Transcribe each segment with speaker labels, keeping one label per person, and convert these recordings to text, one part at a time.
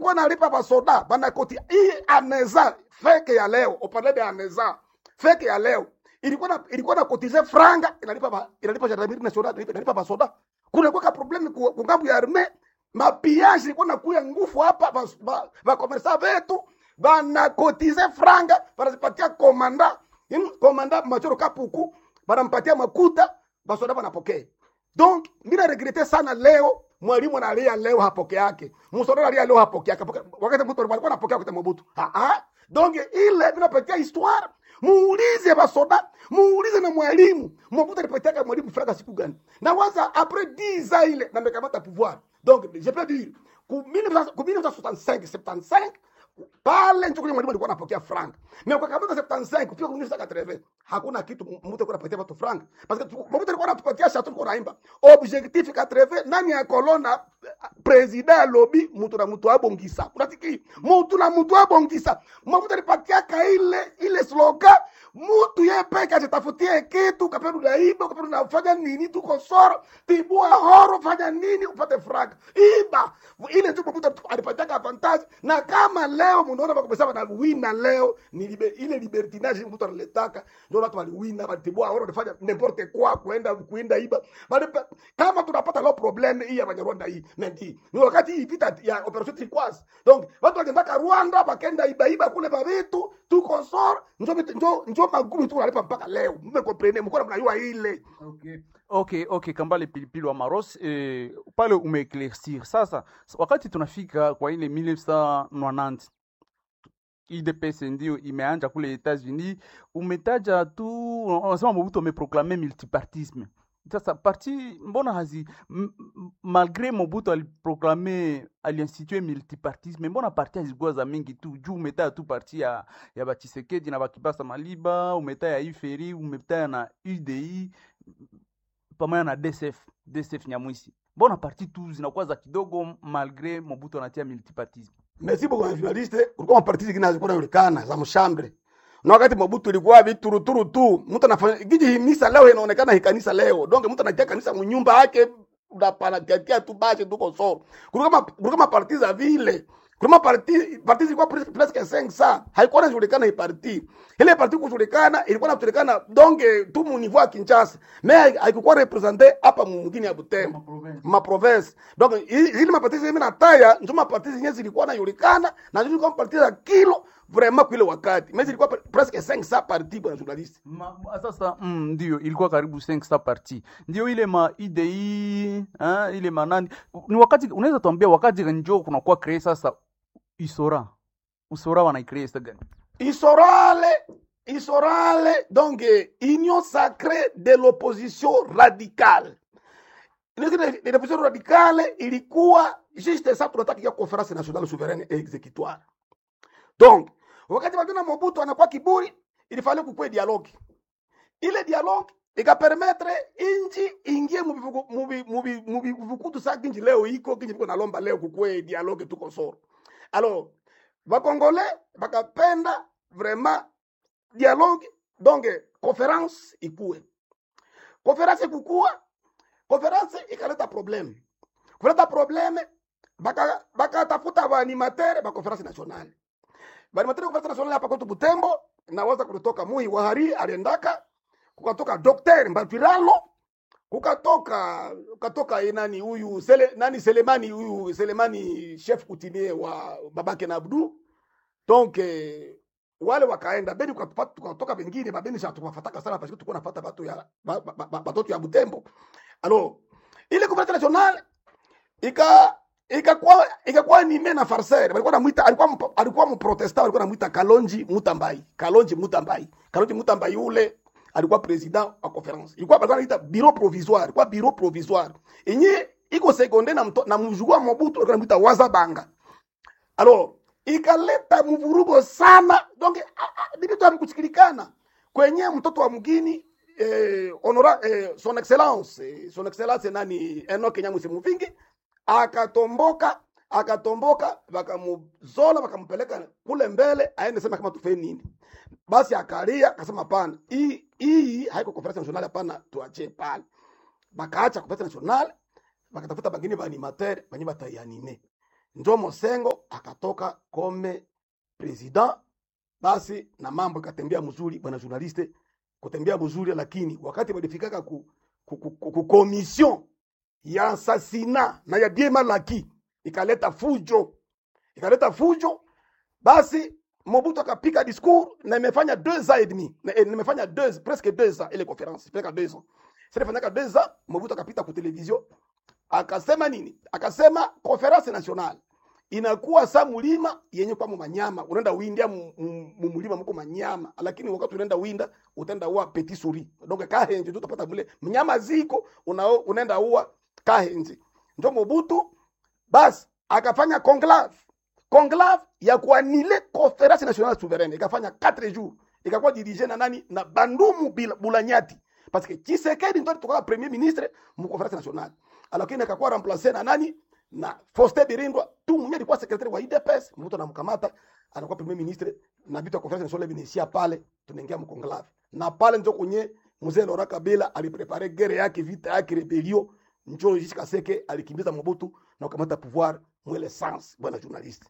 Speaker 1: ilikuwa nalipa basoda banakoti hii aneza feke ya leo opande de aneza feke ya leo ilikuwa na ilikuwa na kotize franga inalipa ba, inalipa gendarmerie nationale inalipa, inalipa basoda kuna kwa problème ku ku ngambo ya armée mapiage ilikuwa nakuya ngufu hapa ba, ba, ba commerçant vetu banakotize franga banazipatia komanda Yaani komanda machoro kapuku banampatia makuta basoda banapokea donc mina regrete sana leo mwalimu analia leo hapoke yake msoda analia leo hapoke yake wakati mtu alikuwa anapokea wakati Mobutu ah ah donc ile vinapatia histoire muulize basoda muulize na mwalimu Mobutu alipatia mwalimu franga siku gani na waza après 10 ans ile na mekamata pouvoir donc je peux dire ku 1965 75 pale ndio kwenye mwalimu alikuwa anapokea frank na kwa kama 75 kufika kwenye 80 hakuna kitu mtu alikuwa anapatia watu frank parce que mtu alikuwa anatupatia shatu kwa naimba objectif 80 nani ya kolona president lobby mtu na mtu abongisa unatiki mtu na mtu abongisa mtu alipatia ka ile ile slogan mtu yeye peke atatafutie kitu kapendo na iba kapendo na fanya nini tu kosoro tibua horo fanya nini upate frank iba ile tu mtu alipatia avantage na kama leo mnaona bakubesema na wina leo ni libe, ile libertinage mtu analetaka ndio watu waliwina batibua horo wanafanya n'importe quoi kuenda kuenda iba bali kama tunapata leo problem hii ya Banyarwanda hii mendi ni wakati hii vita ya operation Turquoise donc watu walienda Rwanda bakenda iba iba kule babitu tu konsor njo njo njo magumu tu wanalipa mpaka leo mmekomprene mko mnajua ile
Speaker 2: Okay. Okay, okay, Kambale Pilipili wa Maros eh, pale umeeclaircir. Sasa wakati tunafika kwa ile 1990 IDPS ndio imeanja kule Etats-Unis, umetaja tu unasema Mobutu ameproklame multipartisme. Sasa parti mbona hazi m- m- malgré Mobutu aliproklame aliinstitue multipartisme, mbona parti hazikuwa za mingi tu juu umetaya tu parti ya, ya Bachisekedi na Bakibasa Maliba, umetaya Iferi, umetaya na UDI pamoja na DSF, DSF Nyamwisi. Mbona parti tu zinakuwa za kidogo malgré Mobutu anatia multipartisme?
Speaker 1: merci beaucoup journaliste kulikuwa maparti zingine hazikuwa zinajulikana za mshambre na wakati Mobutu ilikuwa vituruturu tu, mtu anafanya giji himisa leo inaonekana hii kanisa leo, donc mtu anatia kanisa mnyumba yake unapanatia tu basi tu kosoro. Kulikuwa ma- kulikuwa maparti za vile kulikuwa parti parti zilikuwa pres- presque 5 sa haikuwa inajulikana hii parti ile parti kujulikana ilikuwa inajulikana donc tu mu niveau ya Kinshasa mais haikuwa represente hapa mwingine ya Butembo ma province donc hi- zile maparti zile mimi nataya ndio maparti zenyewe zilikuwa najulikana na zilikuwa maparti za kilo vraiment kwa ile wakati mais zilikuwa pre- presque 5 sa parti bwana journaliste
Speaker 2: Ma, ma- sasa mm, ndio ilikuwa karibu 500 parti ndio ile ma IDI ha, ile manani ni wakati unaweza tuambia wakati njo kunakuwa kree sasa isora usora wanaicree sasa gani
Speaker 1: Isorale, Isorale, donc eh, union sacrée de l'opposition radicale. Union sacrée de l'opposition radicale ilikuwa juste ça tunataka ya conférence nationale souveraine et exécutoire. Donc, wakati wakina Mobutu anakuwa kiburi, ilifanya kukue dialogue. Ile dialogue ikapermettre inji ingie mubivuku- mubi- mubi- mubivukutu sa kinji leo iko kinji viko nalomba leo kukue dialogue tuko soro. Alors, bakongole bakapenda vraiment dialogue donc conférence ikue conférence ikukua conférence ikaleta problème kuleta problème baka bakatafuta baanimatere ba conférence nationale baanimatere conférence nationale hapa kwetu Butembo nawaza kulitoka Muhi Wahari aliendaka kukatoka Dr. Mbatwiralo kukatoka kukatoka ye nani huyu sele, nani Selemani huyu Selemani chef coutumier wa babake na Abdu donc eh, wale wakaenda beni tukapata- tukatoka bengine babeni sha tukafataka sana parce que tulikuwa nafuata batu ya ba- ba- ba- batoto ya Butembo alors ile conférence nationale ika ikakuwa ikakuwa ni mena farser alikuwa namuita alikuwa mpo- alikuwa mprotestant alikuwa namuita Kalonji Mutambai Kalonji Mutambai Kalonji Mutambai ule alikuwa president wa conference ilikuwa alikuwa anaita bureau provisoire ilikuwa bureau provisoire yenye iko seconde na mto, na mjugua Mobutu alikuwa anamuita Wazabanga alors ikaleta mvurugo sana donc ni vitu havikusikilikana kwenye mtoto wa mgini eh, honora, eh, son excellence eh, son excellence nani Enoch Nyamwisi Muvingi akatomboka akatomboka wakamuzola wakampeleka kule mbele aende sema kama tufe nini basi akalia akasema hapana hii hii haiko conference nationale hapana tuachie pale bakaacha conference nationale bakatafuta bangine ba animateur banye bataianime njo Mosengo akatoka kome president, basi na mambo ikatembea mzuri, bwana journaliste, kutembea mzuri, lakini wakati walifikaka ku, ku, ku, ku, ku komision ya asasina na ya bien mal acquis ikaleta fujo, ikaleta fujo, basi Mobutu akapika discours na imefanya deux ans et demi, na eh, nimefanya deux presque deux ans ile conférence, presque deux ans. Sasa ifanyaka deux ans, Mobutu akapita ku television akasema nini? Akasema conference nationale inakuwa sa mulima yenye kwa manyama, unaenda windia mu- mu- mu mulima mko manyama, lakini wakati unaenda winda utaenda ua petit souris, donc kahenje tu utapata mule mnyama ziko una, unaenda ua kahenje. Ndio Mobutu basi akafanya conclave conclave ya kuanile conference nationale souveraine ikafanya 4 jours ikakuwa dirige na nani na Bandumu Bila- Bulanyati parce que Tshisekedi ndo alitoka premier ministre mu conference nationale lakini akakuwa remplace na nani na Faustin Birindwa tu mwenye alikuwa secretary wa UDPS mtu anamkamata anakuwa premier ministre na vitu ya conference nationale vinaishia pale tunaingia mu conclave na pale ndio kwenye mzee Laurent Kabila aliprepare guerre yake vita yake rebellion njo Jisi Kaseke alikimbiza Mobutu na kukamata pouvoir mwele sans bwana journaliste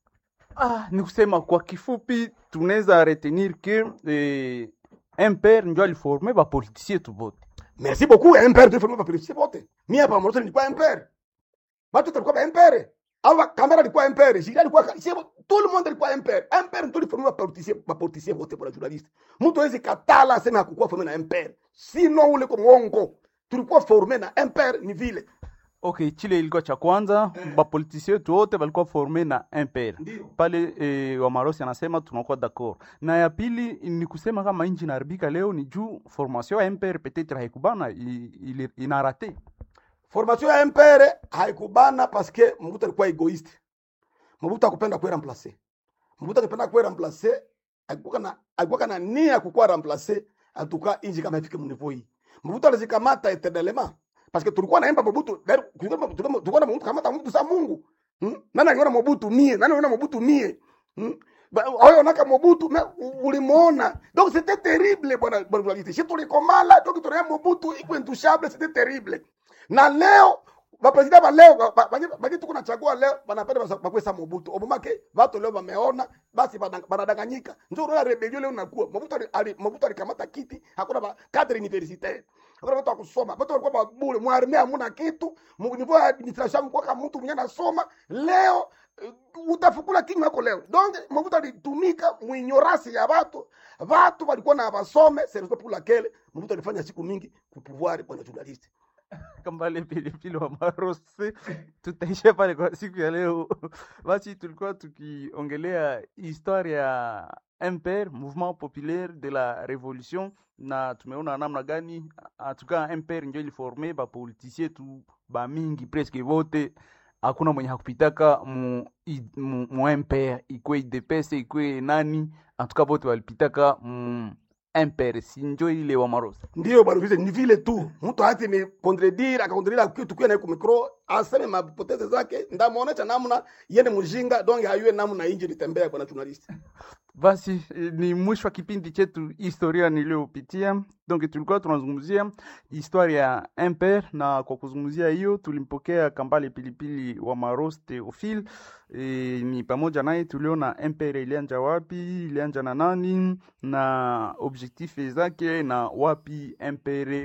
Speaker 2: Ah, ni kusema kwa kifupi tunaweza retenir que eh, MPR ndio aliforme bapolitisie tu bote.
Speaker 1: Merci beaucoup MPR tu fanya publicité bote. Mimi hapa Moroto nilikuwa MPR. Watu tulikuwa ba MPR. Awa kamera ilikuwa MPR, Jira alikuwa sio tout le monde ilikuwa MPR. MPR ndio ilifanya publicité ba publicité bote pour journaliste. Mtu hawezi katala aseme hakukuwa formé na MPR. Sino ule kwa mwongo. Tulikuwa formé na MPR ni vile.
Speaker 2: Okay, chile ilikuwa cha kwanza
Speaker 1: Eh.
Speaker 2: bapolitisie wetu wote walikuwa forme na MPR.
Speaker 1: Ndio.
Speaker 2: Pale eh, Wamarosi anasema tunakuwa d'accord. Na ya pili ni kusema kama inji inaharibika leo ni juu formation ya MPR peut-être haikubana i- ili- ina rate.
Speaker 1: Formation ya MPR haikubana parce que Mobutu alikuwa egoiste. Mobutu hakupenda kuwa remplacer. Mobutu akipenda kuwa remplacer, alikuwa na alikuwa na nia ya kukuwa remplacer atuka inji kama ifike mnivo hii. Mobutu alizikamata eternellement parce que tulikuwa naimba Mobutu, d'ailleurs, tulikuwa tulikuwa na Mobutu kamata Mobutu sa Mungu. Hmm? Nani anaona Mobutu mie? Nani anaona Mobutu mie? Hmm? Ba- Oyo naka Mobutu me ulimuona. Donc c'était terrible bwana bwana journaliste. Shi tulikomala donc tunaye Mobutu iko intouchable, c'était terrible na leo bapresida ba leo ba- ba- banye- banye tuko nachagua leo banapenda basa- bakwesa Mobutu obomake watu leo wameona basi bana- banadanganyika njo rola rebellion leo nakuwa Mobutu ali- ali- Mobutu alikamata kiti hakuna ba cadre universitaire hakuna watu wa kusoma watu walikuwa babule mwarme hamuna kitu mu niveau ya administration kwa kama mtu mwenye anasoma leo eh, utafukula kinywa yako leo donc Mobutu alitumika muignorance ya watu watu walikuwa na basome c'est pour laquelle Mobutu alifanya siku mingi kupouvoir bwana journaliste
Speaker 2: Kambale pilipili wa Marosi, tutaishia pale kwa siku ya leo. Basi tulikuwa tukiongelea historia ya MPR, Mouvement Populaire de la Revolution, na tumeona namna gani atuka MPR ndio iliforme bapolitisie tu bamingi presque vote hakuna mwenye hakupitaka mu, i- mu, mu MPR ikwe IDPS ikwe nani atuka vote walipitaka mu MPR, si njo ile wa Marosi.
Speaker 1: ndio bwana vile ni vile tu mtu hati ni contredire akakontredire kitu kwa na ku micro aseme mapoteze zake ndamuonesha namna yende mjinga donc hayue namna inji litembea bwana journalist
Speaker 2: Basi eh, ni mwisho wa kipindi chetu historia niliyopitia. Donc tulikuwa tunazungumzia historia ya MPR, na kwa kuzungumzia hiyo tulimpokea Kambale Pilipili wa Maros Theophile. E, ni pamoja naye tuliona MPR ilianja wapi, ilianja na nani na objectif zake na wapi MPR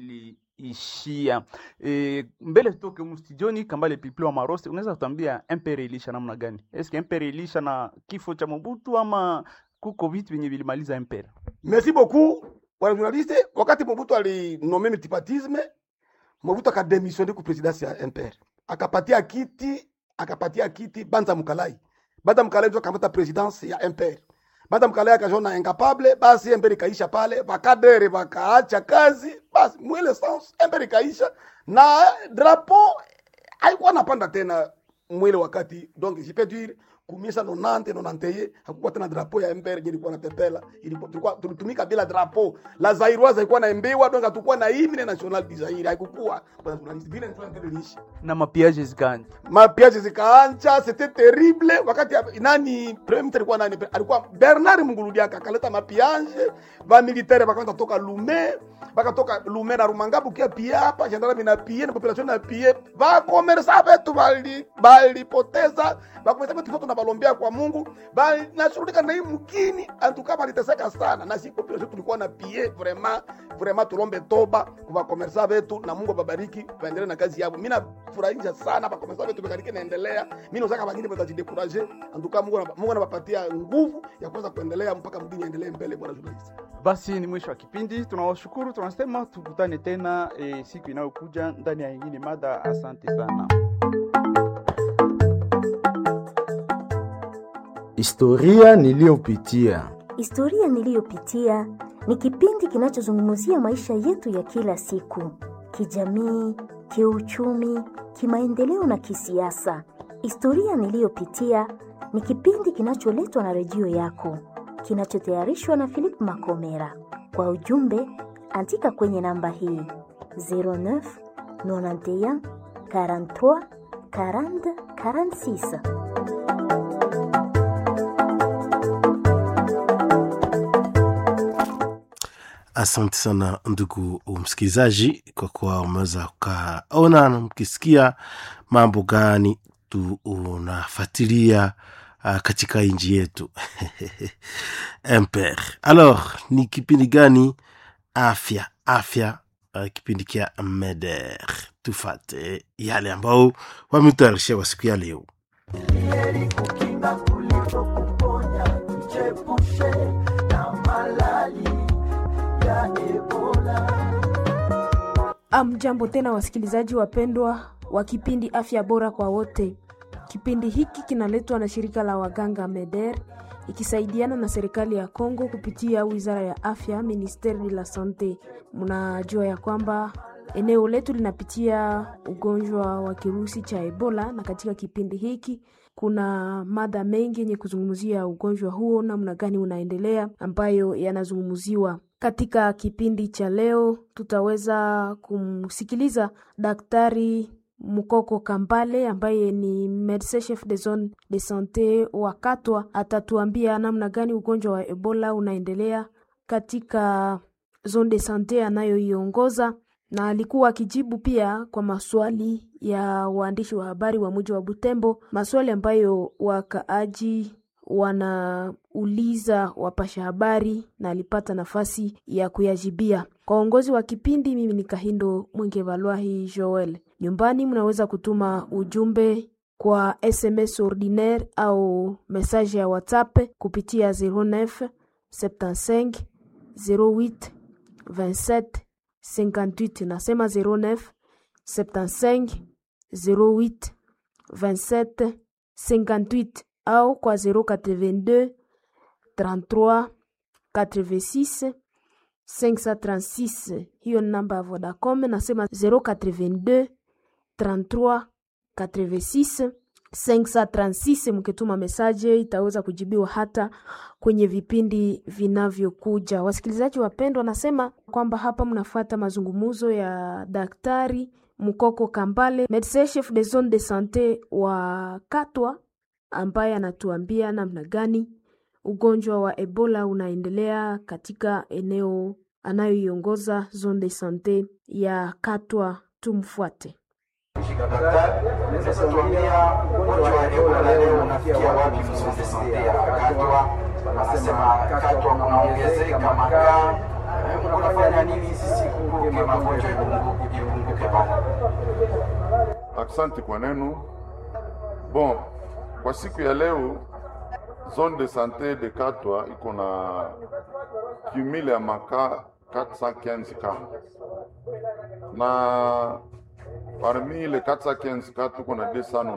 Speaker 2: iliishia. E, mbele tutoke mstudioni, Kambale Pilipili wa Maros, unaweza kutuambia MPR iliisha namna gani? Eske MPR iliisha na kifo cha Mobutu ama kuko vitu vyenye vilimaliza MPR?
Speaker 1: merci beaucoup bwana journaliste wakati Mobutu alinome multipartisme Mobutu akademissione ku presidence ya MPR akapatia kiti akapatia kiti Banza Mukalai Banza Mukalai ndio akamata presidence ya MPR Banza Mukalai akajona incapable basi MPR ikaisha pale bakadere bakaacha kazi basi mwele sens MPR ikaisha na drapeau haikuwa napanda tena mwile wakati donc je peux dire kumisa nonante nonanteye hakukuwa tena drapo ya mbere je ilikuwa na pepela ilikuwa tulikuwa tulitumika bila drapo la zairoise ilikuwa na embewa donc hatukuwa na hymne national du Zaire haikukuwa kwa nationaliste vile ndio ndio iliishi
Speaker 2: na mapiaje zikanja
Speaker 1: mapiaje zikaancha c'était terrible wakati ya- nani premier ministre alikuwa nani alikuwa Bernard Munguludiaka akaleta mapiaje ba militaire bakaanza toka Lume bakatoka Lume na Rumangabu kia pia hapa gendarme na pia na population na pia ba commerce betu bali balipoteza bakomesa betu foto na balombea kwa Mungu bali nashughulika na hii mkini antuka baliteseka sana na si population tulikuwa na pia vraiment vraiment tulombe toba kwa commerce betu na Mungu ababariki baendelee na kazi yao mimi nafurahisha sana ba commerce betu bekariki naendelea mimi nataka wengine watajidekuraje antuka Mungu anaba- Mungu anawapatia nguvu ya kuweza kuendelea mpaka mdini aendelee mbele bwana journalist
Speaker 2: basi ni mwisho wa kipindi tunawashukuru tunasema tukutane tena e, siku inayokuja ndani ya ingine mada asante sana
Speaker 3: Historia niliyopitia.
Speaker 4: Historia niliyopitia ni kipindi kinachozungumzia maisha yetu ya kila siku, kijamii, kiuchumi, kimaendeleo na kisiasa. Historia niliyopitia ni kipindi kinacholetwa na redio yako, kinachotayarishwa na Philip Makomera. Kwa ujumbe, andika kwenye namba hii 09 91 43 40 46.
Speaker 5: Asante sana ndugu msikilizaji, kwa kuwa umeweza ukaona na mkisikia mambo gani tunafuatilia uh, katika nchi yetu Emper. Alors, ni kipindi gani? Afya, afya, uh, kipindi kia Meder. Tufate yale ambao wametayarishia kwa siku ya leo.
Speaker 6: Amjambo tena wasikilizaji wapendwa wa kipindi afya bora kwa wote. Kipindi hiki kinaletwa na shirika la waganga MEDER ikisaidiana na serikali ya Kongo kupitia wizara ya afya, ministeri de la sante. Mnajua ya kwamba eneo letu linapitia ugonjwa wa kirusi cha Ebola, na katika kipindi hiki kuna mada mengi yenye kuzungumzia ugonjwa huo, namna gani unaendelea, ambayo yanazungumziwa katika kipindi cha leo. Tutaweza kumsikiliza Daktari Mukoko Kambale ambaye ni medecin chef de zone de sante wa Katwa. Atatuambia namna gani ugonjwa wa Ebola unaendelea katika zone de sante anayoiongoza na alikuwa akijibu pia kwa maswali ya waandishi wa habari wa mji wa Butembo, maswali ambayo wakaaji wanauliza wapasha habari, na alipata nafasi ya kuyajibia. Kwa uongozi wa kipindi, mimi ni Kahindo Mwenge Valwahi Joel. Nyumbani mnaweza kutuma ujumbe kwa SMS ordinaire au message ya WhatsApp kupitia 09 75 08 27 58 nasema 09 75 08 27 58 au kwa 082 33 86 536 hiyo ni namba ya Vodacom. Nasema 082 33 86 536. Mkituma mesaje itaweza kujibiwa hata kwenye vipindi vinavyokuja. Wasikilizaji wapendwa, nasema kwamba hapa mnafuata mazungumzo ya Daktari Mukoko Kambale, medecin chef de zone de sante wa Katwa, ambaye anatuambia namna gani ugonjwa wa Ebola unaendelea katika eneo anayoiongoza zone de sante ya Katwa. Tumfuate.
Speaker 7: Naweza tuambia ugonjwa wa Ebola leo unafikia wapi mzungu sante ya Katwa? Wanasema Katwa kunaongezeka makaa. Mnafanya nini sisi kupunguke magonjwa ipunguke ipunguke pale?
Speaker 8: Asante kwa neno. Bon, kwa siku ya leo zone de sante de Katwa iko na cumule ya makaa 415 ka na parmi les 415 cas tuko na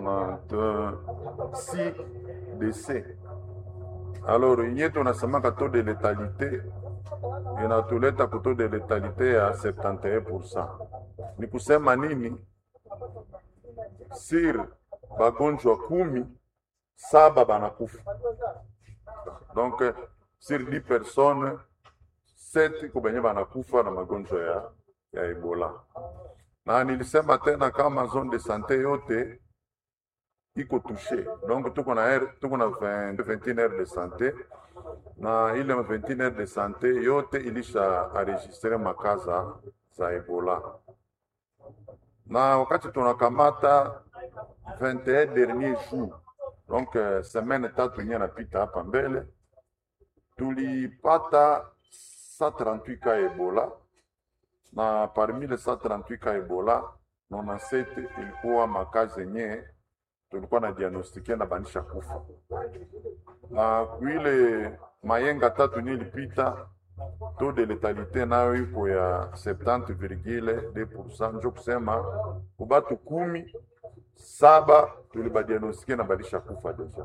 Speaker 8: 296 décès. Alors yenye tunasemaka taux de letalité inatuleta ku taux de letalité ya 71%. Ni kusema nini? Sir bagonjwa kumi saba banakufa donc eh, sur 10 personnes seti iko benye banakufa na magonjwa ya, ya ebola na nilisema tena kama zone de sante yote iko touche donc tuko na aire- tuko na 20 21 heures de sante na ile 21 heures de sante yote ilisha enregistre makaza za ebola na wakati tunakamata 21 dernier jour donc eh, semaine tatu nye napita hapa mbele tulipata 138 ka ebola na parmi les 138 ka ebola 97 ilikuwa makazi yenye tulikuwa na diagnostike na banisha kufa na kuile mayenga tatu nye ilipita taux de letalité nayo iko ya 70,2% njo kusema kubatu kumi saba tulibadiagnostike na balisha kufa deja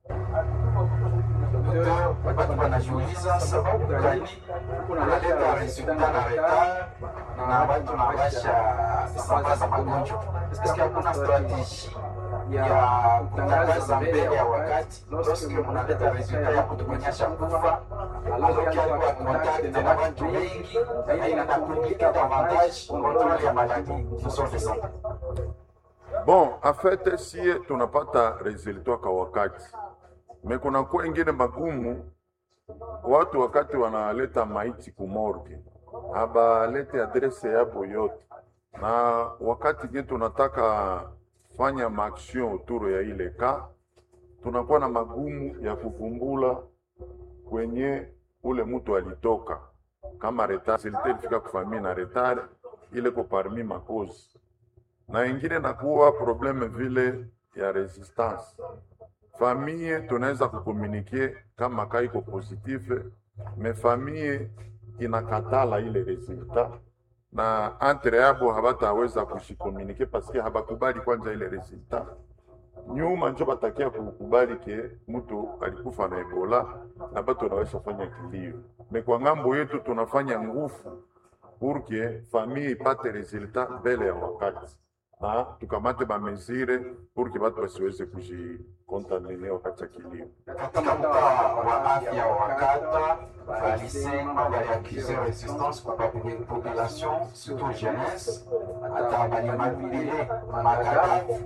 Speaker 7: Docteur, watu wanajiuliza sababu gani kunaleta resulta na retard na watu nawasha sambaza magonjwa. Eske hakuna strategie ya kutangaza mbele ya wakati lorsque mnaleta resulta ya kutuonyesha kufa alors qu'il y a contact na watu wengi na inaenda kuimplika davantage controle ya maladie nous sommes de santé.
Speaker 8: Bon, en fait sie tunapata resultat kwa wakati, me kuna kuwa ingine magumu, watu wakati wanaleta maiti kumorgue habalete adrese yabo yote, na wakati nye tunataka fanya maaction autour ya ile ka, tunakuwa na magumu ya kuvumbula kwenye ule mtu alitoka, kama retard silite ilifika kufamii na retard ile ko parmi makozi na ingine nakuwa probleme vile ya resistance. Famille tunaweza kukomunike kama ka iko positive, me famille inakatala ile resultat na entre yabo habataweza kushikomunike paske habakubali kwanza ile resultat. Nyuma njo batakia kukubali ke mtu alikufa na Ebola na batu wanaweza fanya kilio. Me kwa ngambo yetu tunafanya nguvu pour que famille ipate resultat mbele ya wakati na tukamate bamesire pour que batu basiweze kujikontamine wakati ya kilio.
Speaker 7: katika mtaa wa afya wa kata balisema baliakize resistance kwa popu- population surtout jeunesse hata balimabile makadafu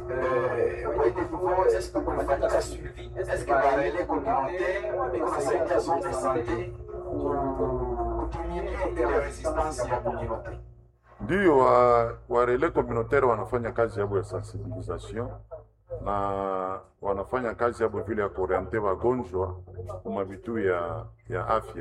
Speaker 7: est-ce que kulifanyika suivi est-ce que barele communautaire iko nasaidia zone de santé kutumie ile resistance ya communauté
Speaker 8: Ndio wa, wa relais communautaire wanafanya kazi yabo ya sensibilisation na wanafanya kazi yabo vile ya kuoriente wagonjwa kuma vitu ya, ya afya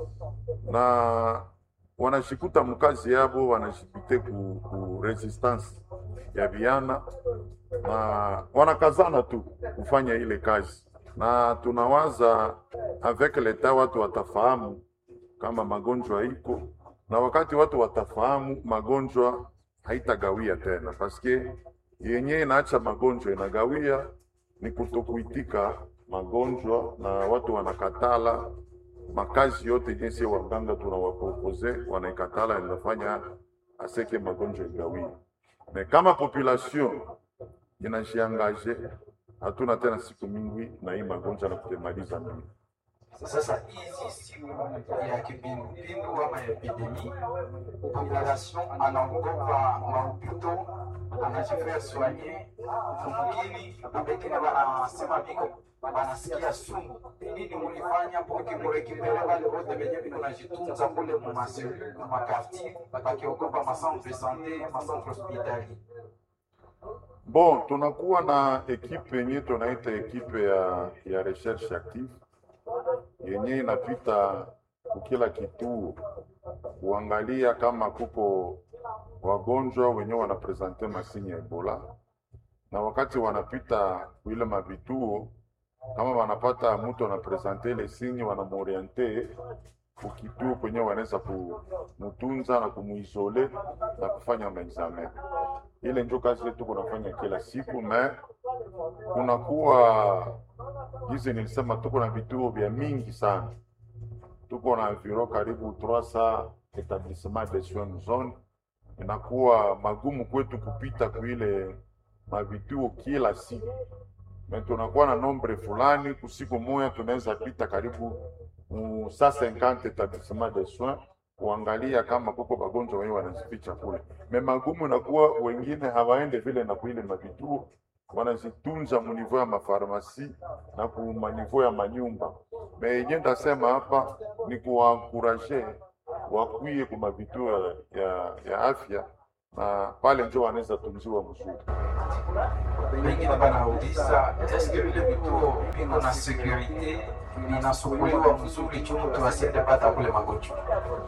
Speaker 8: na wanashikuta mkazi yabo wanashipite ku, ku resistance ya viana na wanakazana tu kufanya ile kazi, na tunawaza avec leta watu watafahamu kama magonjwa iko na wakati watu watafahamu magonjwa haitagawia tena, paske yenye inaacha magonjwa inagawia ni kutokuitika magonjwa, na watu wanakatala makazi yote jinsi waganga tunawapropose wanaikatala, inafanya aseke magonjwa igawie. Me kama population inajiangaje, hatuna tena siku mingi na hii magonjwa na kutemaliza mbili.
Speaker 7: Sasa hizi siku ya kipindupindu ama epidemi, population anaogopa maupito, anajifia soigner mungini na pengine wanasema biko wanasikia sumu. Nini mulifanya poki murekipere wale wote wenye viko najitunza kule mumaselu mumakartier, bakiogopa macentre de sante macentre hospitalier
Speaker 8: Bon, tunakuwa na ekipe yenye tunaita ekipe ya, ya recherche active yenye inapita kukila kituo kuangalia kama kuko wagonjwa wenye wanapresente masini ya Ebola, na wakati wanapita kuile mavituo, kama wanapata mtu anapresente ile sinyi, wanamoriente kukituo kwenye wanaweza kumutunza na kumuisole na kufanya maexamen. Ile njo kazi yetu kunafanya kila siku me kunakuwa gizi nilisema tuko na vituo vya mingi sana, tuko na viro karibu 300 etablissement de soins zone. Inakuwa magumu kwetu kupita kuile mavituo kila siku, me tunakuwa na nombre fulani, kusiku moya tunaweza pita karibu mu 150 etablissement de soins kuangalia kama kuko wagonjwa wenye wanazificha kule. Me magumu nakuwa wengine hawaende vile na kuile mavituo wanazitunza munivou ya mafarmasi na ku manivou ya manyumba. Me yenye ndasema hapa ni kuwankuraje wakwie ku mavituo ya, ya, ya afya na pale njo wanaweza tunziwa mzuri.
Speaker 7: Wengine banauliza eske vile vituo viko na securite vinasukuliwa mzuri juu mtu asiende pata kule magonjwa.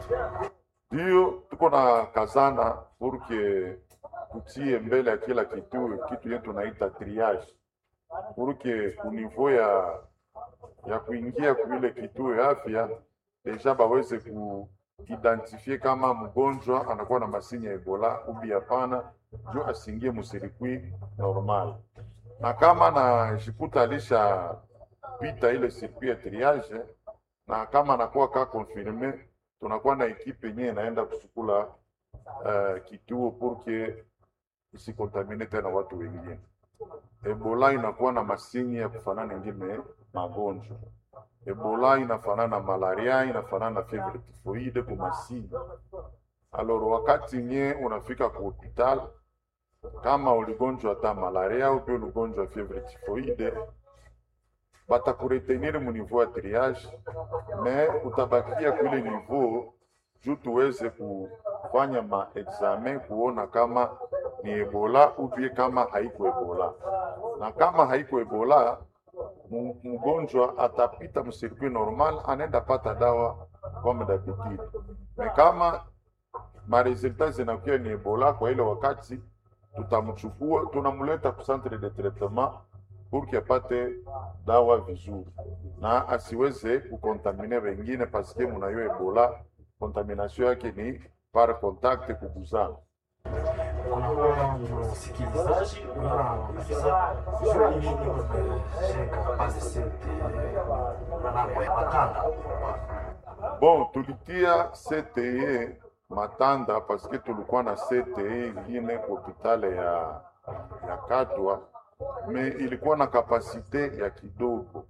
Speaker 8: Ndio tuko na kazana purke tutie mbele ya kila kituo kitu yetu naita triage, purke kunivou ya ya kuingia kuile kituo ya afya deja baweze kuidentifie kama mgonjwa anakuwa na masini ya Ebola ubi hapana, jo asingie musirikwi normal, na kama najikuta alishapita ile circuit ya triage, na kama anakuwa ka confirme, tunakuwa na ekipe yenyewe inaenda kusukula uh, kituo purke isikontamine tena watu wengine. Ebola inakuwa na masini ya kufanana ingine magonjwa. Ebola inafanana na malaria, inafanana na fievre typhoide kwa masini. Alors wakati nye unafika ku hospital kama uligonjwa hata malaria au pia uligonjwa fievre typhoide, batakuretenir mu niveau ya triage, me utabakia kule niveau juu tuweze kufanya maexamen kuona kama ni Ebola ubie kama haiko Ebola, na kama haiko Ebola mu- mgonjwa atapita msirkui normal, anaenda pata dawa comme d'habitude. Me kama maresultat zinakuwa ni Ebola, kwa ile wakati tutamchukua tunamleta ku centre de traitement pour que apate dawa vizuri na asiweze kukontamine wengine, paske munayo Ebola kontamination yake ni par contact kuguzana.
Speaker 9: kunakuwa msikilizaji unauliza juu ni nini umejenga base sete manambo ya matanda
Speaker 8: Bon, tulitia CTE Matanda paske tulikuwa na CTE ingine hopitale ya, ya Katwa me ilikuwa na kapasite ya kidogo.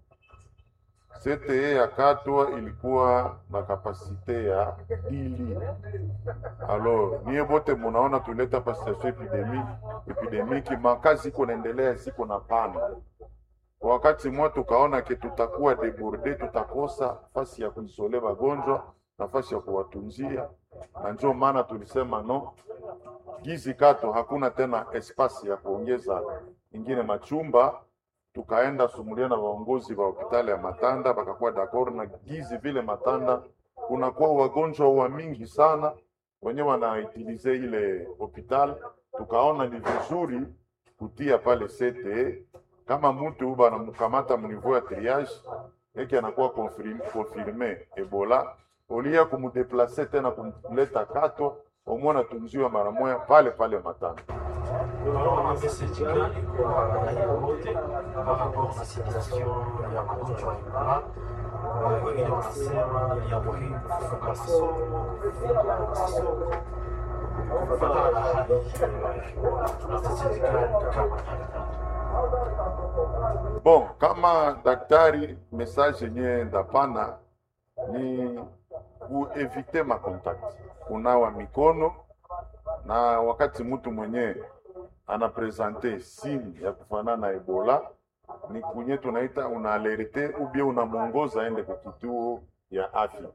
Speaker 8: CTE ya Katwa ilikuwa na kapasite ya dili. Alors niye bote munaona tuleta pa situation epidemi epidemiki, makazi iko naendelea, siko na pana kwa wakati mmoja tukaona ke tutakuwa deborde, tutakosa nafasi ya kuisole wagonjwa, nafasi ya kuwatunzia, na ndio maana tulisema no, gizi kato hakuna tena espasi ya kuongeza ingine machumba. Tukaenda sumulia na waongozi wa hospitali ya Matanda, bakakuwa d'accord na gizi vile Matanda kunakuwa wagonjwa wa mingi sana wenye wanaitilize ile hospitali, tukaona ni vizuri kutia pale CTE kama mtu banamkamata mniveau ya triage eki anakuwa confirm- confirme Ebola, olia kumudeplace tena kumleta Katwa, omwe anatunziwa mara moja pale pale Matanda.
Speaker 9: unaona message gani kwa raia wote par rapport na situation ya magonjwa ya Ebola Eh, wengine wanasema ni ya muhimu kufunga masomo kufunga masomo kufatana na hali eh, tuna message gani kama daktari
Speaker 8: Bon, kama daktari, message yenye ndapana ni kuevite makontakti, kunawa mikono, na wakati mtu mwenye anapresente simu ya kufanana na Ebola ni kunye tunaita una alerte ubie unamwongoza aende kwa kituo ya afya.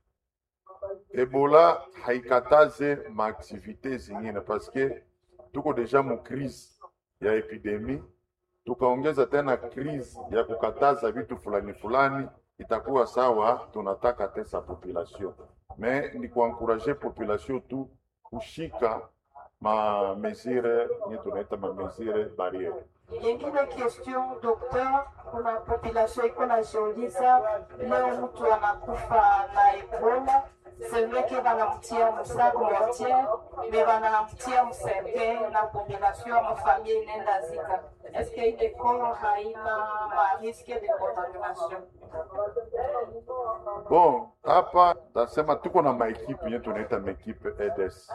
Speaker 8: Ebola haikataze maaktivite zingine paske tuko deja mu crise ya epidemie tukaongeza tena crise ya kukataza vitu fulani fulani, itakuwa sawa, tunataka tesa population me ni kuankuraje population tu kushika ma mesure nye tunaita ma mesure barriere.
Speaker 10: Yengine question docteur, kuna population iko najiuliza leo mtu anakufa na Ebola, c'est vrai que banamtia musac mortier me banamtia msembe na population ama famille inaenda zika. Est-ce que ile corps haina ma risque de contamination?
Speaker 8: Bon, hapa tasema tuko na maekipe nye tunaita maekipe EDS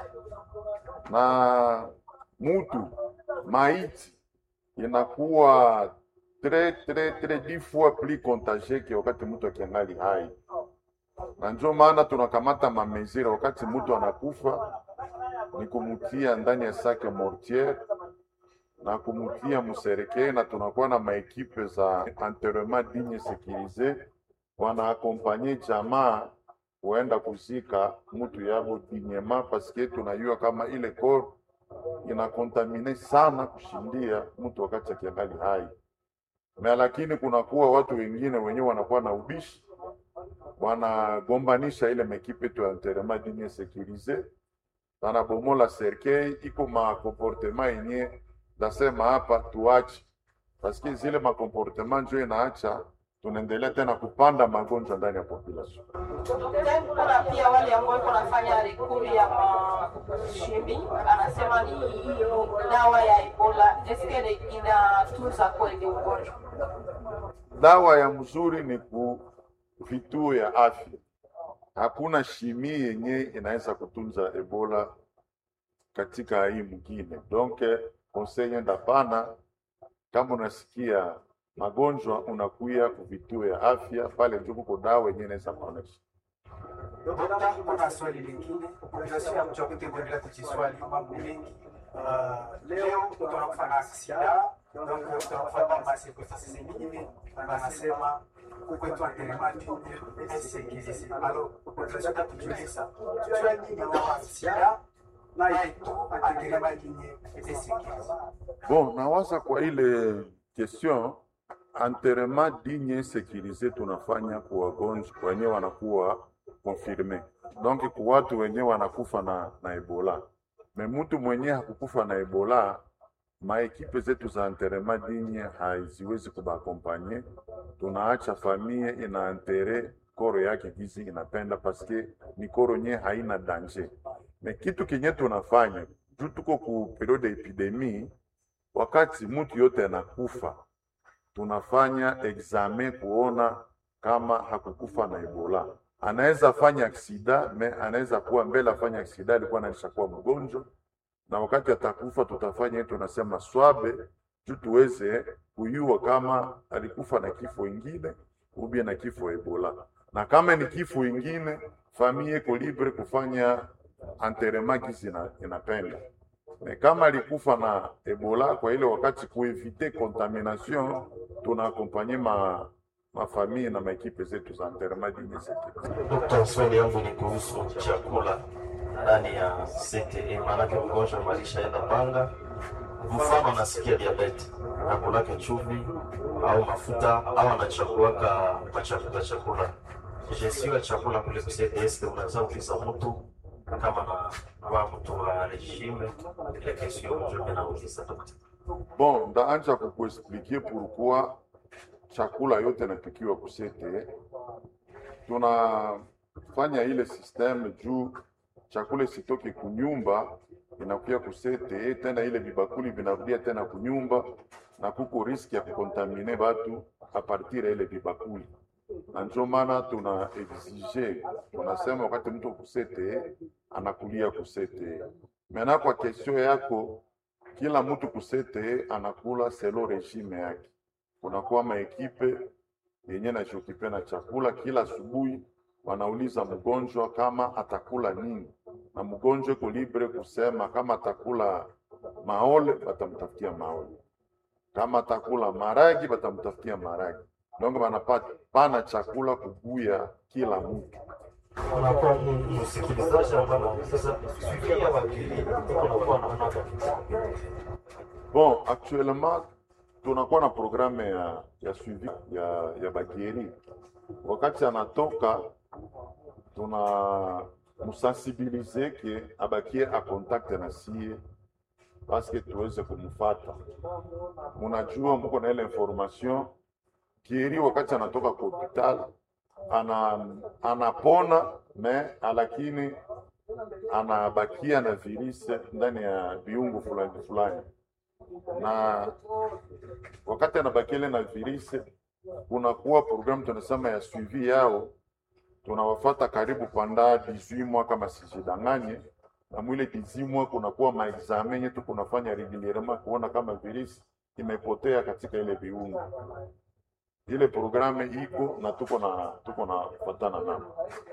Speaker 8: na mutu maiti inakuwa très très très dix fois plus contagieux que wakati mtu akiangali hai, na ndio maana tunakamata mamezire wakati mtu anakufa ni kumutia ndani ya sake mortiere na kumutia musereke, na tunakuwa na maekipe za enterrement digne sécurisé wanaakompanye jamaa kuenda kuzika mtu yabo dinyema, paske tunajua kama ile kor inakontamine sana kushindia mtu wakati akiangali hai na lakini kunakuwa watu wengine wenyewe wanakuwa na ubishi, wanagombanisha ile mekipe tu ya enterrement digne sécurisé, wanabomola serkei, iko makomportema yenye nasema hapa tuache, paske zile makomportema njo inaacha tunaendelea tena kupanda magonjwa ndani ya population.
Speaker 10: Then kuna pia wale ambao wako nafanya rekuri ya mashimi, anasema ni dawa ya Ebola. Eske inatunza kweli ugonjwa?
Speaker 8: Dawa ya mzuri ni ku vituo ya afya. Hakuna shimi yenye inaweza kutunza Ebola katika hii mwingine. Donc conseil enda pana, kama unasikia magonjwa unakuya ku vituo ya afya pale, ndio kuko dawa yenye inaweza kuonesha.
Speaker 11: Dokta, kuna swali lingine tunasikia mchokete kuendelea kujiswali mambo mengi. Uh, leo tunakufa na sida donc tunafuata masekosasi zingine, wanasema kwetu antelemati esekizisi alo tunataka kujiuliza jua nini na sida na yetu antelemati esekizisi
Speaker 8: Bon, nawaza kwa ile question enterrement digne sécurisé tunafanya kwa wagonjwa wenyewe wanakuwa confirme, donc kwa watu wenyewe wanakufa na, na Ebola. Me mtu mwenyewe hakukufa na Ebola, maekipe zetu za enterrement digne haziwezi kubakompanye, tunaacha famille ina enterre koro yake gizi inapenda paske ni koro nye haina danger. Me kitu kenye tunafanya juu tuko ku periode ya epidemie, wakati mtu yote anakufa tunafanya examen kuona kama hakukufa na Ebola. Anaweza fanya aksida me anaweza kuwa mbele afanya aksida alikuwa anaishakuwa mgonjwa, na wakati atakufa tutafanya yetu tunasema swabe juu tuweze kuyua kama alikufa na kifo ingine ubie na kifo Ebola, na kama ni kifo ingine famille iko libre kufanya enterrement kisi ina- inapenda me kama alikufa na Ebola kwa ile wakati kuevite contamination, tunaakompanye ma mafamii na maekipe zetu za enterrement digne sécurisé.
Speaker 9: Dokta, swali yangu ni kuhusu chakula ndani ya CTE, maanake mgonjwa malishaenda panga, mfano anasikia diabeti, akulake chumvi au mafuta au anachakuaka machafuta chakula gestion ya chakula kule ku CTE, unaweza uliza mtu kama na wa mtu wa regime ile kesio ndio ninauliza dokta.
Speaker 8: Bon, ndaanja kukuexpliquer pourquoi chakula yote napikiwa kusete. Tunafanya ile systeme juu chakula isitoke kunyumba inakuya kusete, tena ile vibakuli vinarudia tena kunyumba, na kuko riski ya kukontamine batu a partir ya ile vibakuli, na ndio maana tuna exige, tunasema wakati mtu kusete anakulia kusete. Mena kwa kesio yako kila mtu kusete anakula selo regime yake. Kunakuwa maekipe yenye najiokipe na chakula kila asubuhi, wanauliza mgonjwa kama atakula nini, na mgonjwa iko libre kusema kama atakula maole, batamtafutia maole, kama atakula maragi, batamtafutia maragi. Donc banapata pana chakula kubuya kila mtu.
Speaker 9: Unakuwa msikilizaji ambaye anauliza fikiria wakili unakuwa na mnaka
Speaker 8: Bon, actuellement tunakuwa na programme ya, ya suivi ya, ya bagieri. Wakati anatoka tuna musensibilize ke abakie a contact na sie paske tuweze kumfata. Munajua muko na ile information kieri, wakati anatoka kwa hospital ana, anapona me lakini anabakia na virusi ndani ya viungo fulani fulani na wakati anabakile na virusi, kunakuwa programu tunasema ya suivi yao, tunawafata karibu panda 18 mois kama sijidanganye, na mwile 18 mois kunakuwa maexamen yetu kunafanya regulierement kuona kama virusi imepotea katika ile viungo. Ile programu iko na tuko na tuko na kufatana nao.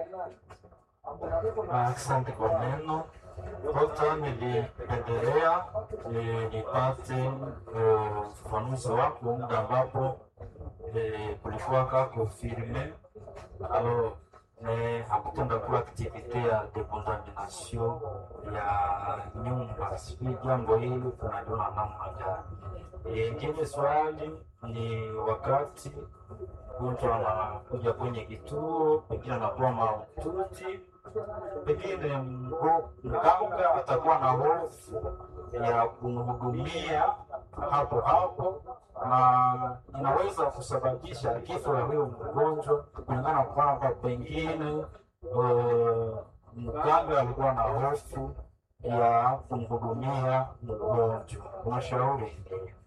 Speaker 9: Asante kwa neno. Dokta, nilipendelea eh, nipate eh, ufafanuzi wako muda ambapo eh, kulikuwa ka confirme alors mais hakutenda kuwa activite ya decontamination ya nyumba. Sijui jambo hili tunaliona namna gani? Eh, Ingine swali ni wakati mtu anakuja kwenye kituo, pengine anakuwa mahututi pengine mgo- mganga atakuwa na hofu ya kumhudumia hapo hapo, na inaweza kusababisha kifo ya huyo mgonjwa kulingana na kwamba pengine eh, mganga alikuwa na hofu ya kumhudumia mgonjwa. Unashauri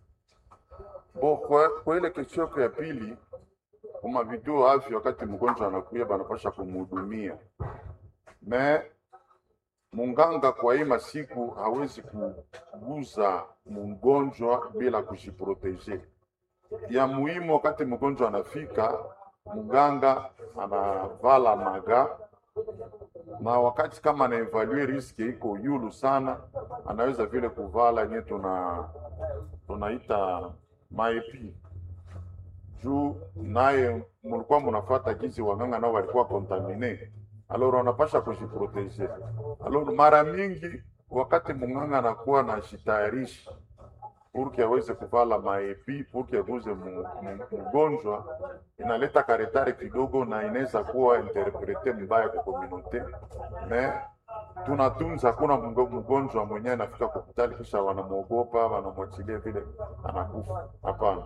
Speaker 8: Bo, kwa, kwa ile kesho yako ya pili kuma vituo afya, wakati mgonjwa anakuya banapasha kumhudumia me munganga kwa hii masiku hawezi kuguza mgonjwa bila kujiproteje. Ya muhimu wakati mgonjwa anafika, mganga anavala maga na wakati kama anaevalue riski iko yulu sana, anaweza vile kuvala nye tuna tunaita maepi juu naye mulikuwa munafata gizi waganga nao walikuwa kontamine, alors wanapasha kujiproteje. Alors mara mingi wakati munganga anakuwa na jitayarishi purki aweze kuvala maepi purki aguze mu- mu- mgonjwa, inaleta karetare kidogo na inaweza kuwa interprete mbaya kwa komunote me tunatunza, hakuna mgo- mgonjwa mwenyewe anafika kwa hospitali kisha wanamwogopa wanamwachilia vile anakufa. Hapana.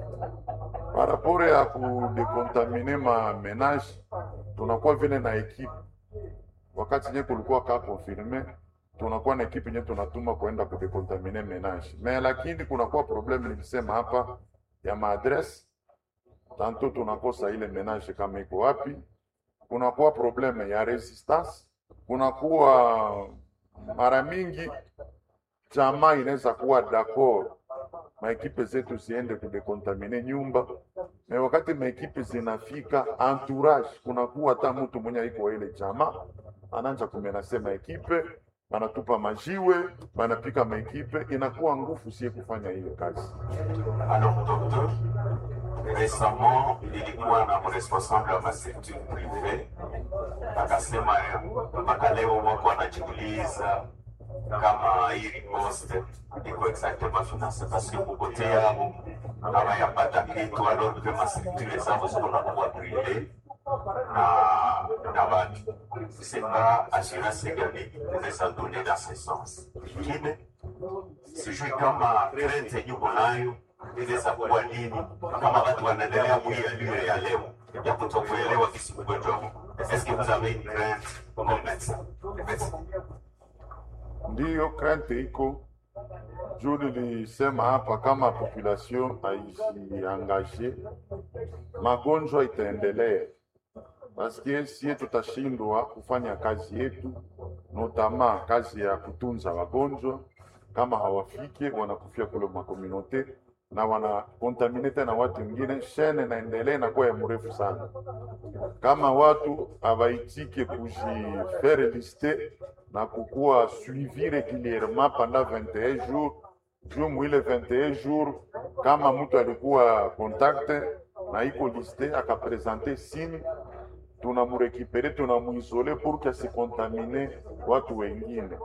Speaker 8: Parapore ya kudekontamine ma menage tunakuwa vile na ekipe, wakati nye kulikuwa ka confirme tunakuwa na ekipe nye tunatuma kuenda kudekontamine menage me, lakini kunakuwa probleme nilisema hapa ya maadresse tanto tunakosa ile menage kama iko wapi, kunakuwa probleme ya resistance, kunakuwa mara mingi jamaa inaweza kuwa d'accord maekipe zetu ziende kudekontamine nyumba na wakati maekipe zinafika entourage, kunakuwa hata mtu mwenye aiko ile jamaa anaanza kumenase maekipe, banatupa majiwe, banapika maekipe, inakuwa nguvu sie kufanya ile kazi.
Speaker 12: Alors, docteur, récemment, nilikuwa na responsable wa masekture prive akasema mpaka leo wako wanajiuliza kama hii riposte iko exactement finance parce que kupotea hawayapata kitu alors que masekture zao ziko nakuwa prive na na watu sema assurance gani unaweza donner dans ce sens ingine sijui kama krente yuko nayo inaweza kuwa nini kama watu wanaendelea muialio ya leo ya kutokuelewa kisi mgonjwa huu est-ce que vous avez une crainte comme médecin Merci.
Speaker 8: Ndiyo krente iko juu nilisema hapa, kama population haijiangaje, magonjwa itaendelea paske sie tutashindwa kufanya kazi yetu, notama kazi ya kutunza wagonjwa. Kama hawafike wanakufia kule makomunote na wanakontamine tena watu wengine, shene naendelea inakuwa ya mrefu sana. Kama watu hawaitike kujifere liste na kukuwa suivi regulierement pendant 21 jours juu mwile 21 jours, kama mtu alikuwa kontakte na iko liste akapresente signe tunamurekipere tunamuisole pour que asikontamine watu wengine.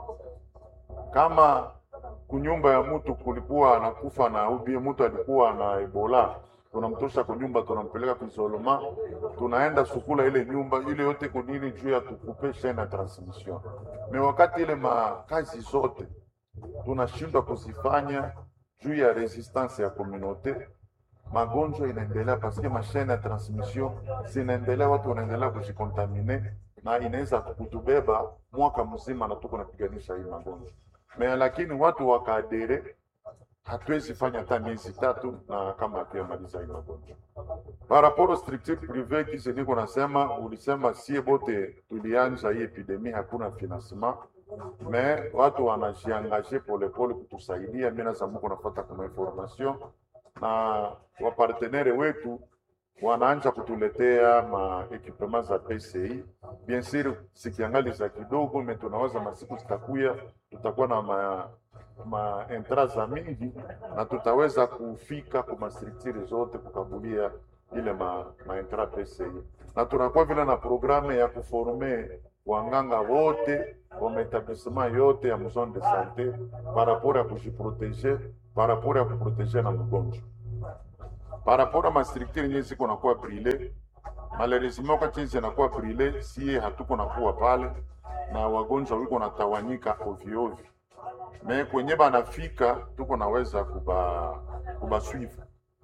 Speaker 8: Kama kunyumba ya mtu kulikuwa anakufa na ubie mtu alikuwa na Ebola, tunamtosha kunyumba, tunampeleka kuisolema, tunaenda sukula ile nyumba ile yote kunini juu ya tukupe chaine ya transmission. Me wakati ile makazi zote tunashindwa kuzifanya juu ya resistance ya communauté magonjwa inaendelea paske mashine ya transmission zinaendelea, watu wanaendelea kujikontamine na inaweza kutubeba mwaka mzima na tuko napiganisha hii magonjwa me, lakini watu wakaadere, hatuwezi fanya hata miezi tatu na kama hatuyamaliza hii magonjwa. Par rapport au structure privé kisi niko nasema, ulisema sie bote tulianja hii epidemie, hakuna financement me watu wanajiangaje polepole kutusaidia. Mimi naweza muko nafuata kama information na wapartenere wetu wanaanja kutuletea ma equipement za PCI. Bien sûr sikiangali za kidogo, me tunawaza masiku zitakuya, tutakuwa na ma, ma entra za mingi na tutaweza kufika kwa mastructure zote kukabulia ile ma, ma entra PCI, na tunakuwa vile na programme ya kuforme wanganga wote wa maetablissement yote ya zone de sante par rapport ya kujiproteger par rapport ya kuproteger na mgonjwa par rapport à ma structure yenyewe ziko nakuwa brile malheureusement wakati hizi zinakuwa brile, sie hatuko nakuwa pale na wagonjwa wiko natawanyika ovyo ovyo, me kwenye banafika tuko naweza kuba kubaswiva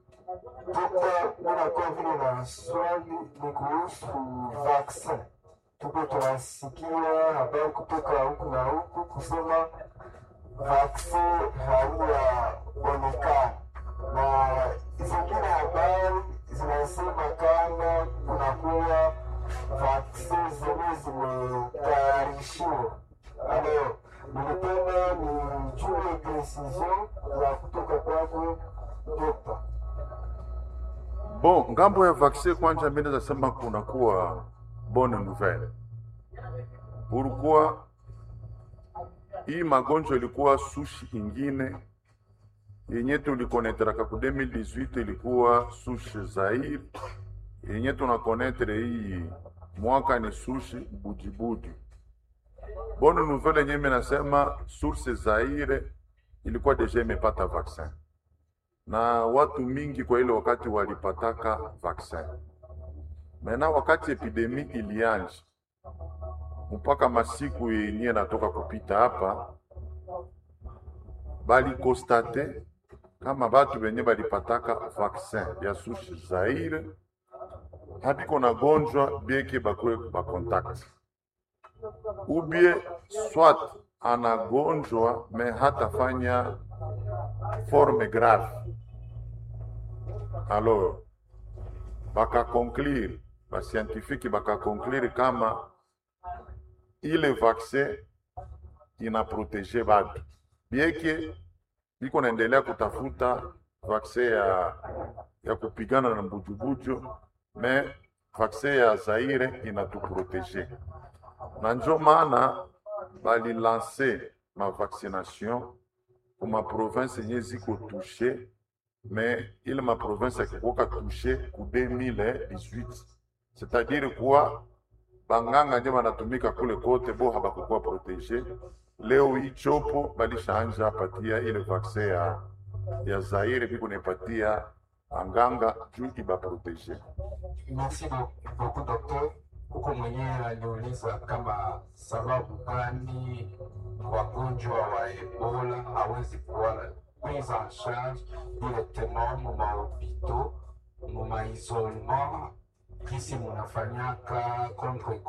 Speaker 13: Dokta, unakuwa vile na swali ni kuhusu vaccin. Tuko tunasikia habari kutoka huku na huku kusema vaccin haiyaonekana, na zingine habari zinasema kama kunakuwa vaccin zenye zimetayarishiwa. Alors, nilipenda nijue precision ya kutoka kwako dokta.
Speaker 8: Bon, ngambo ya vaccin kwanja, mimi naweza sema kunakuwa bonne nouvelle. Pourquoi? Hii magonjwa ilikuwa sushi ingine yenye tulikonetraka ku 2018 ilikuwa sushi Zaire, yenye tunakonetre hii mwaka ni sushi bujibuji. Bonne nouvelle yenye mimi nasema source Zaire ilikuwa deja imepata vaccin na watu mingi kwa ile wakati walipataka vaccin. Mena wakati epidemi ilianja mpaka masiku yenye natoka kupita hapa, balikostate kama batu benye balipataka vaccin ya sushi Zaire habiko na gonjwa bieke bakwe bakontakti ubie swat anagonjwa me hatafanya forme grave alors bakakonklire bascientifique bakakonklire kama ile vaccin inaprotege batu bieke biko naendelea kutafuta vaccin ya, ya kupigana na mbujubuju me vaccin ya Zaire inatuprotege na njo maana balilanse ma vaccination kuma province yenye ziko touche me ile ma province akikoka touche ku 2018 c'est-à-dire kuwa banganga nje banatumika kule kote bo habakukuwa protege. Leo hii chopo balishaanja patia ile vaccin ya, ya Zaire biko nepatia anganga juu ibaprotege.
Speaker 13: Merci beaucoup docteur. Huko mwenyewe aliuliza kama sababu gani wagonjwa wa Ebola hawezi kuwa prise en charge directement mu mahopito mu maisolement kisi munafanyaka contre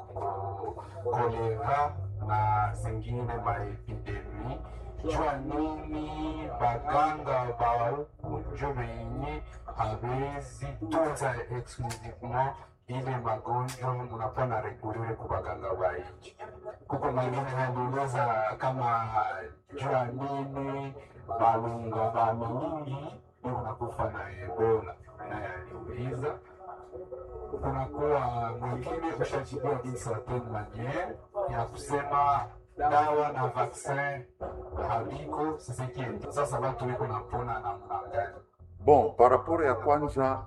Speaker 13: kolera na zingine maepidemi jua nini baganga ba huku njo benye hawezi tunza exclusivement ile magonjwa munakuwa na regulire ku baganga ba nchi. Kuko mwingine aliuliza kama jua nini balunga ba mingi unakufa na Ebola, naye aliuliza kunakuwa mwingine ushajibiwa d'une certaine maniere ya kusema dawa na vaccin habiko sisekiende. Sasa watu wiko napona namna gani?
Speaker 8: Bon, par rapport ya kwanza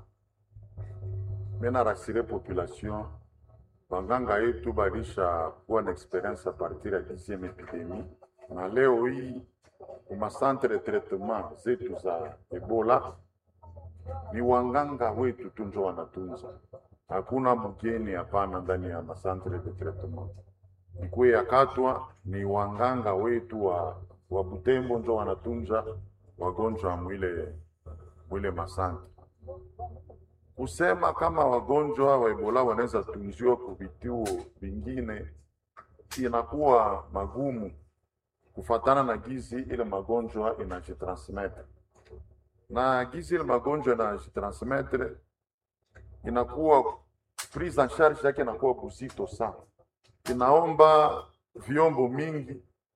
Speaker 8: mena rasire population banganga yetu balisha kuwa na experience a partir ya 10e epidemie, na leo hii kuma centre de traitement zetu za Ebola ni wanganga wetu tu njo wanatunza, hakuna mgeni hapana ndani ya masantre de traitement. Ikuwe ya Katwa ni wanganga wetu wa, wa Butembo njo wanatunza wagonjwa mwile mwile masantre kusema kama wagonjwa wa Ebola wanaweza tunziwa kwa vituo vingine inakuwa magumu kufatana na gizi ile magonjwa inajitransmettre, na gizi ile magonjwa inajitransmettre inakuwa prise en charge yake inakuwa buzito sana, inaomba vyombo mingi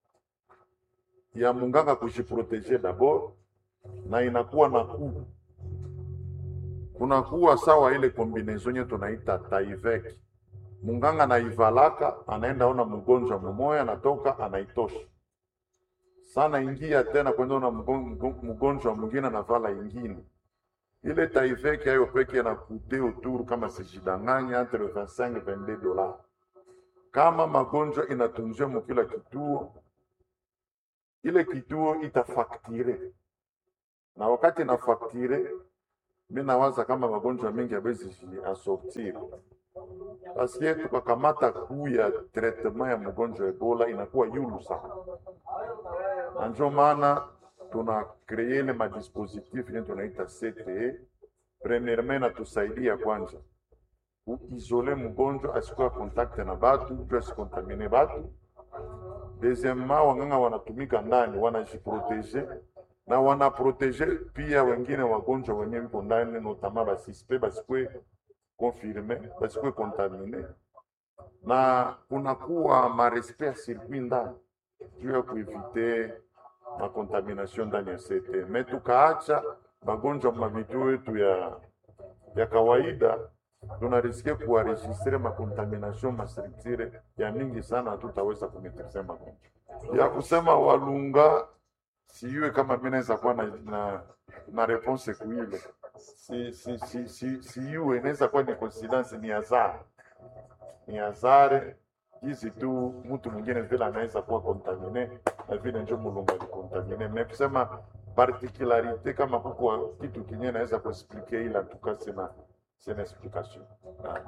Speaker 8: ya munganga kujiproteje dabord na inakuwa na kuu kunakuwa sawa ile kombinezon nye tunaita taivek munganga anaivalaka anaenda ona mgonjwa mumoya anatoka anaitosha sana ingia tena kwenda ona mgon- mgon- mgonjwa mwingine anavala ingine ile taivek ayo peke anakute autour kama sijidanganya entre 25 22 dollars kama magonjwa inatunziwa mukila kituo ile kituo itafaktire na wakati inafaktire mi nawaza kama magonjwa mengi abezi asortir paske tukakamata kuu ya traitement ya mgonjwa wa ebola inakuwa yulu sana na njo maana tuna kreye ile madispositif yenye tunaita cte premièrement inatusaidia kwanza kuisole mgonjwa asikuwa kontakte na batu juu asikontamine batu deuxièmement wanganga wanatumika ndani wanajiprotege na wanaprotege pia wengine wagonjwa wenye viko ndani notama basispe basikwe confirme basikwe kontamine na kunakuwa marespect ya circuit ndani juu ya kuevite makontamination ndani ya CT. Me tukaacha magonjwa mavituo yetu ya, ya kawaida tunariske kuwaregistre makontamination mastructure ya mingi sana, hatutaweza kumetrize magonjwa ya kusema walunga sijue kama mi naweza kuwa na, na, na reponse kuile si, si, si, si, sijue inaweza kuwa ni coincidence, ni hazari, ni hazari hizi tu, mtu mwingine vile anaweza kuwa kontamine na vile njo mulungu alikontamine. Me kusema particularite kama kuko kitu kinye naweza kuexplike, ila tuka sina sina explication Ah.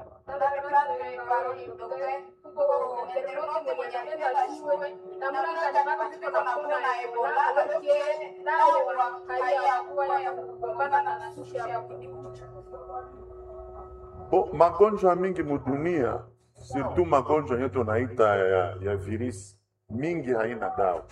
Speaker 8: Bo, magonjwa mingi mudunia surtout magonjwa yenye tunaita ya, ya virisi mingi haina dawa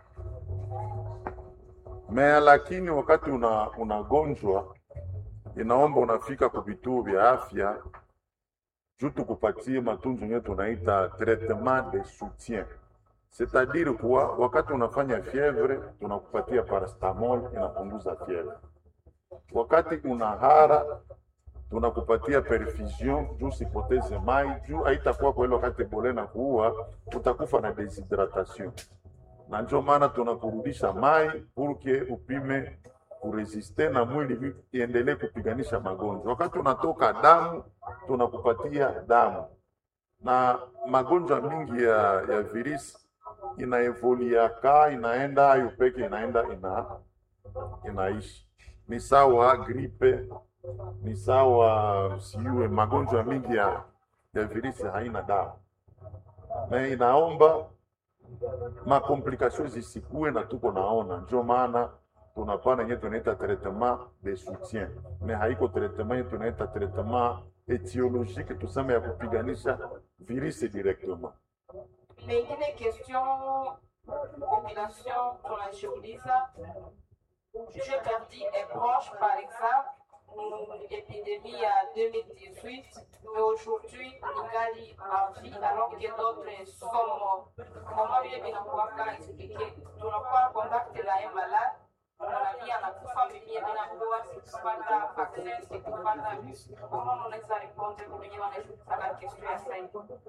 Speaker 8: mea, lakini wakati una unagonjwa inaomba unafika ku vituo vya afya juu tukupatie matunzo yenye tunaita traitement de soutien, c'est-à-dire kuwa wakati unafanya fievre tunakupatia paracetamol inapunguza fievre, wakati una hara tunakupatia perfusion juu sipoteze mai juu haitakuwa kwa ile wakati bole na kuua utakufa na deshydratation, na ndio maana tunakurudisha mai purke upime kuresiste na mwili iendelee kupiganisha magonjwa. Wakati unatoka damu tunakupatia damu, na magonjwa mingi ya, ya virisi inaevoliaka inaenda ayo peke inaenda ina, inaishi ni sawa gripe ni sawa siue magonjwa mingi ya, ya virisi haina dawa na inaomba makomplikasio zisikue na tuko naona, njo maana tunapana yenye tunaita traitement de soutien, me haiko traitement yenye tunaita traitement etiologique, tuseme ya kupiganisha virisi directement.
Speaker 10: Mengine question population tunajiuliza, je perdi un proche par exemple l'épidémie à 2018, mais aujourd'hui, ningali en vie alors que d'autres sont morts. Comment vile vinakuwaka expliqué, tunakuwa contact na un malade unaambia anakufa, mimi ninaambiwa sikupata vaccin, sikupata. Comment unaweza répondre kwa wenye wanashukaka question ya sasa?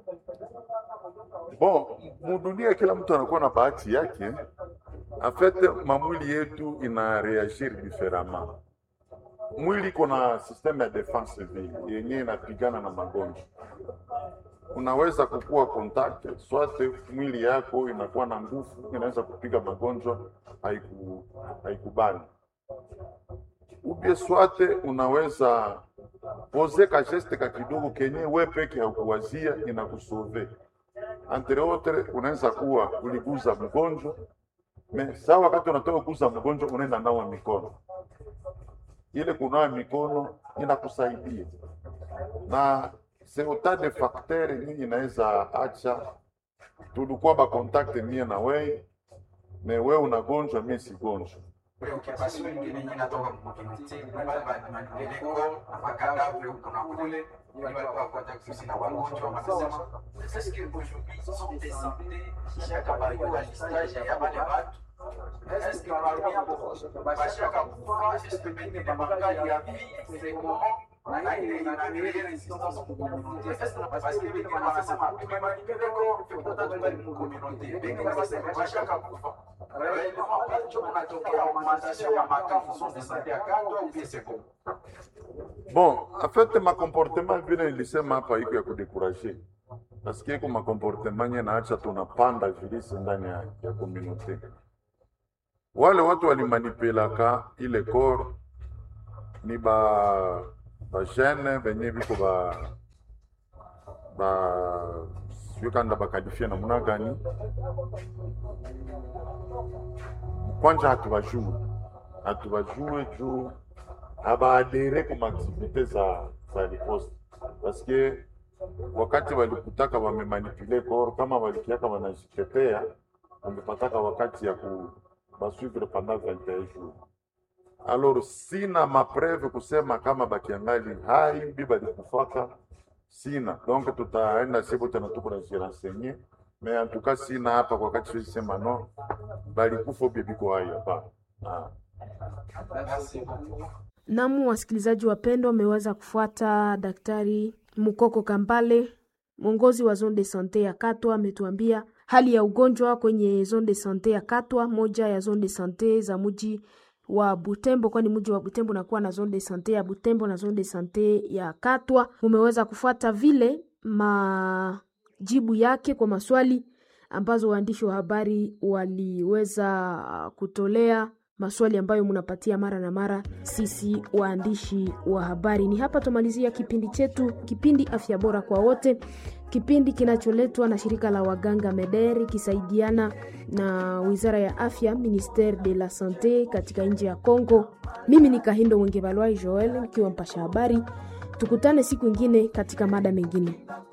Speaker 8: Bon, mudunia kila mtu anakuwa na bahati yake. Afete mamwili yetu ina reagir différemment. Mwili iko na systeme ya defense vile yenye inapigana na magonjwa. Unaweza kukua contact swate, mwili yako inakuwa na nguvu, inaweza kupiga magonjwa, haiku haikubani ubie swate, unaweza poze ka geste ka kidogo kenye we peke haukuwazia inakusove entre autres, unaweza kuwa uliguza mgonjwa me saa wakati unatoka kuguza mgonjwa unaenda nawa mikono ile kunawa mikono inakusaidia na seuta de facteur yenye inaweza acha tulikuwa ba contact mie na wewe me wewe unagonjwa mie sigonjwa
Speaker 11: preoccupation ingine yenye inatoka mkomuniti wale manipeleko makadavre huko na kule ni wale walikuwa kwenda kuishi na wagonjwa wanasema est-ce que aujourd'hui sont des santé shaka barua listage ya wale watu est-ce que parmi hapo bashaka kufa est-ce que pengine bamakali ya vie c'est comment na ile inatumia resistance communauté est-ce que parce que wengine wanasema tumemanipeleko tukutata tungali mkomunauté wengine wanasema bashaka kufa
Speaker 8: Bon, en fait ma comportement vile nilisema hapa iko ya kudekuraje, nasikia iko makomportement nye naacha tunapanda vilisi ndani ya, ya communauté. Wale watu walimanipelaka ile kor ni ba ba jeune benye biko ba ba sio kanda bakalifia namna gani kwanja hatubajue hatubajue juu habaadere ku maaktivite za za riposte paske wakati walikutaka wamemanipule kor kama walikiaka wanajitetea wamepataka wakati ya ku basuivre pendant 21 jours alors sina mapreve kusema kama bakiangali hai bi balikufaka sina donc tutaenda sipo tena tuko na jirensenye mais en tout cas sina hapa kwa wakati siwezi sema no balikufa ubie biko hai hapana ah.
Speaker 6: Namu, wasikilizaji wapendwa, wameweza kufuata Daktari Mukoko Kambale, mwongozi wa zone de sante ya Katwa, ametuambia hali ya ugonjwa kwenye zone de sante ya Katwa, moja ya zone de sante za mji wa Butembo, kwani mji wa Butembo unakuwa na zone de sante ya Butembo na zone de sante ya Katwa. Mumeweza kufuata vile majibu yake kwa maswali ambazo waandishi wa habari waliweza kutolea maswali ambayo mnapatia mara na mara sisi waandishi wa habari. Ni hapa tumalizia kipindi chetu, kipindi afya bora kwa wote, kipindi kinacholetwa na shirika la waganga MEDER ikisaidiana na wizara ya afya Ministere de la Sante katika nchi ya Congo. Mimi ni Kahindo Mwengevalwai Joel nikiwa mpasha habari. Tukutane siku ingine katika mada mengine.